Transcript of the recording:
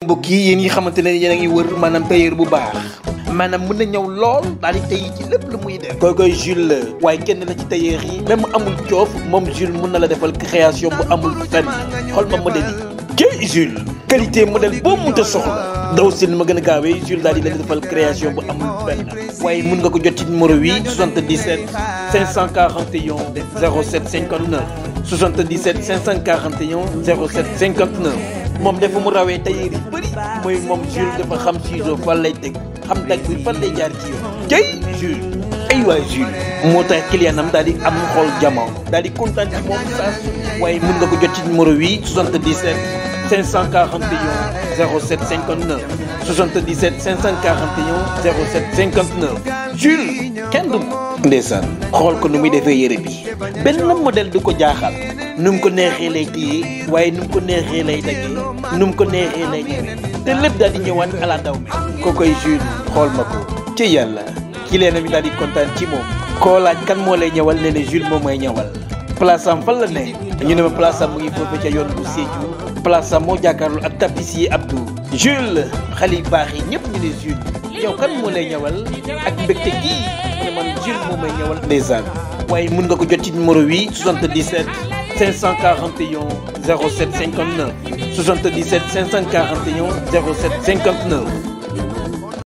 mbokk yi yéen yi xamante ne yéen a ngi wër maanaam tailleur bu baax maanaam mën na ñëw lool daal di tey ci lépp lu muy def koy koy Jules la waaye kenn la ci tailleur yi même amul coof moom Jules mën na la defal création bu amul fenn xool ma modèle yi jëy Jules qualité modèle boo mënta soxla daw si ma gën a gaawee Jules daal di leen defal création bu amul fenn waaye mën nga ko jot ci numéro bi 77 541 07 59 77 541 07 59 moom dafa mu rawee tailleur yi bëri mooy moom Jules dafa xam ciseau fan lay teg xam tag bi fan lay jaar ci yoon jëy Jules ay waay Jules moo tax client am daal di am xool jamono daal di kontaan ci moom saa su waaye mën nga ko jot ci numéro bi 77 541 07 59 77 541 07 59 Jules kenn du ndeysaan xool ko nu muy defee yére bi benn modèle du ko jaaxal nu mu ko neexee lay téye waaye nu mu ko neexee lay daggee nu mu ko neexee lay ñëwee te lépp daal di ñëwaat ala daw mi ko koy Jules xool ma ko ci yàlla ki leen mi daal di kontaan ci moom koo laaj kan moo lay ñëwal ne ne Jules moom mooy ñëwal place am fan la ne ñu ne ma place am mu ngi foofu ca yoon bu Sédhiou place am moo jàkkaarloo ak tapissier Abdou Jules xale yu baax yi ñëpp ñu ne Jules yow kan moo lay ñëwal ak mbégte gii mu ne man Jules moom may ñëwal ndeysaan waaye mun nga ko jot ci numéro bi 77 541 07 59 77 541 07 59